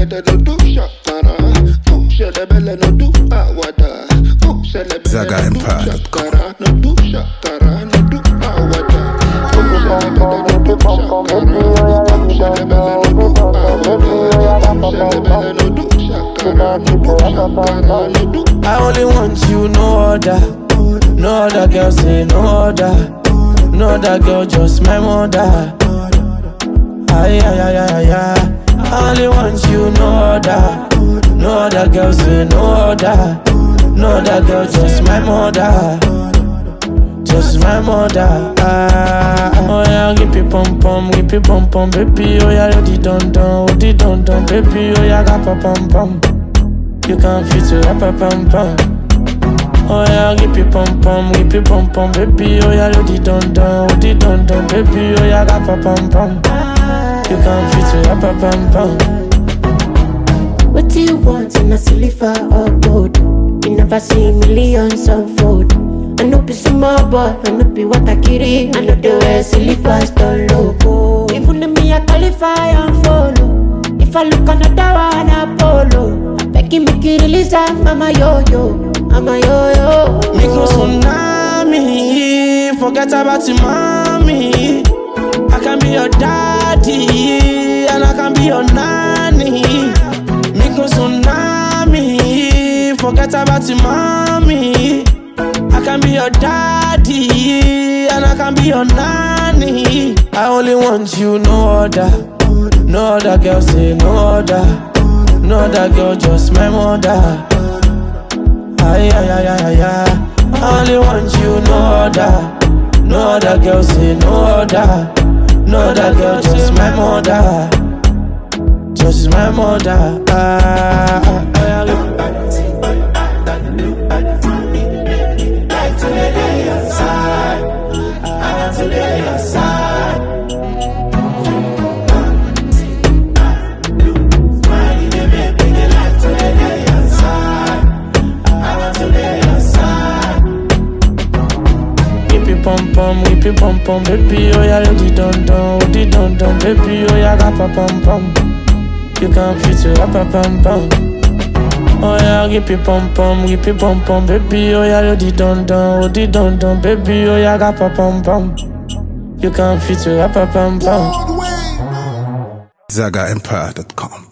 belle no do shakara. Go shele belle no do awada. Go shele belle Zaga no do Empire. shakara. No do shakara. No do awada. Go shele belle no do shakara. Go shele belle no do awada. Go shele belle no do shakara. No do shakara. No do I only want you, no other. No other girl say no other. No other girl, just my mother. Ay, ay, ay, ay, ay. I only want you, no other. No other girl say no other. No other girl, just my mother. Just my mother. Ah, oh yeah, give me pom pom, give me pom pom, baby. Oh yeah, you di don don, oh di don don, baby. Oh yeah, ga pa pom pom. You can fit it up, up, pom pom. Oh yeah, give me pom pom, give me pom pom, baby. Oh yeah, you di don don, oh di don don, baby. Oh yeah, ga pa pom pom. You can fit it up, up, pom pom. What do you want in a silver or gold? You never see millions unfold. I know be small boy, I know be what I carry. I know the way silly pastor loco. Even if me I qualify and follow. If I look another one, I follow. I beg you make you release that, mama yo yo, mama yo yo. Micro tsunami, forget about your mommy. I can be your daddy, and I can be your nanny. Micro tsunami, forget about your mommy. I can be your daddy, and I can be your nanny. I only want you, no other. No other girl say no other. No other girl, just my mother. Ay, ay, ay, ay, ay, ay. I only want you, no other. No other girl, say no other. No other girl, just my mother. Just my mother. Ah, ah, ah, Whippy pom pom, whippy pom pom, baby, oh yeah, you di don don, oh di don don, baby, oh yeah, ga pa pom pom. You can fit it up, up, pom pom. Oh yeah, whippy pom pom, whippy pom pom, baby, oh yeah, you di don don, oh di don don, baby, oh yeah, ga pa pom pom. You can fit it up, up, pom pom. ZagaEmpire.com.